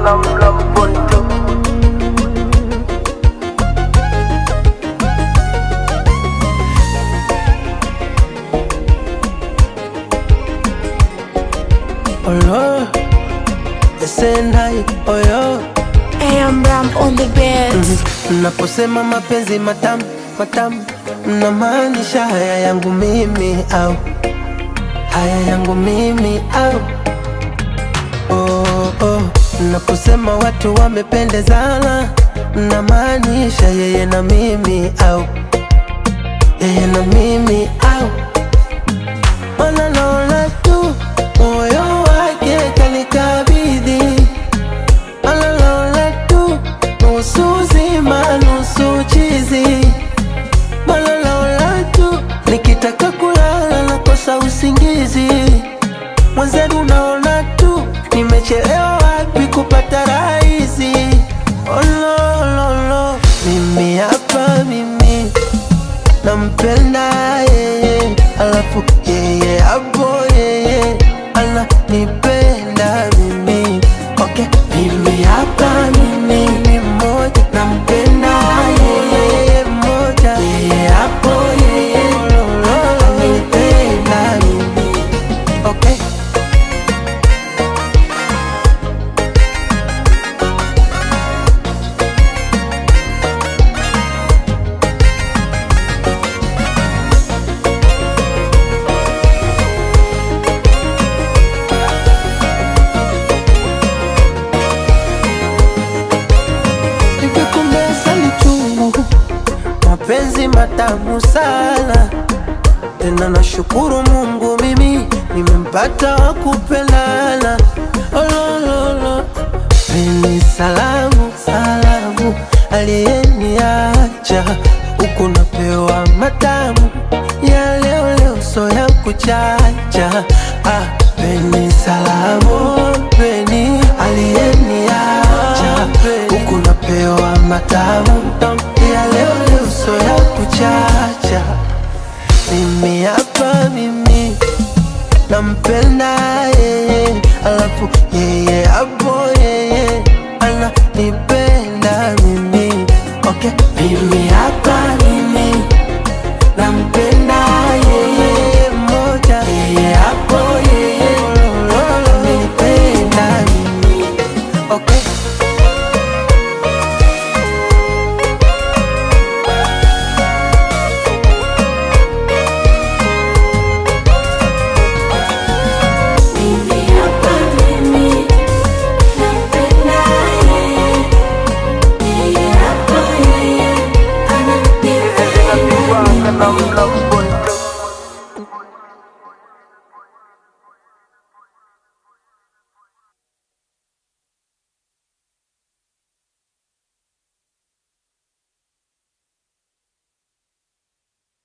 love, love boy too. Olo, esenai oyo AM Ram on the beat. Mnaposema mapenzi matamu matamu, mnamaanisha haya yangu mimi au haya yangu mimi au oh, oh. Mnaposema watu wamependezana, mnamaanisha yeye na mimi au yeye na mimi au Ona naona tu moyo wake kanikabidhi Malalaula tu nusu zima nusu chizi Malalaula tu nikitaka kulala nakosa usingizi Mwenzenu naona tu nimechelewa wapi kupata rahisi Olololo mimi hapa mimi nampenda yeye, alafu yeye hapo yeye ananipenda mimi. Okay, mimi hapa mimi ni mmoja, nampenda yeye mmoja, yeye hapo yeye ananipenda mimi. Okay. Hivi kumbe asali chungu, mapenzi matamu sana tena, nashukuru Mungu mimi nimempata wa kupendana. Olololo, peni salamu salamu, aliyeniacha huku napewa matamu ya leo leo, so ya kuchacha. Ah, peni salamu, peni aliyeniacha huku napewa matamu ya leo leo, so ya kuchacha. Mimi hapa mimi nampenda yeye, alafu yeye hapa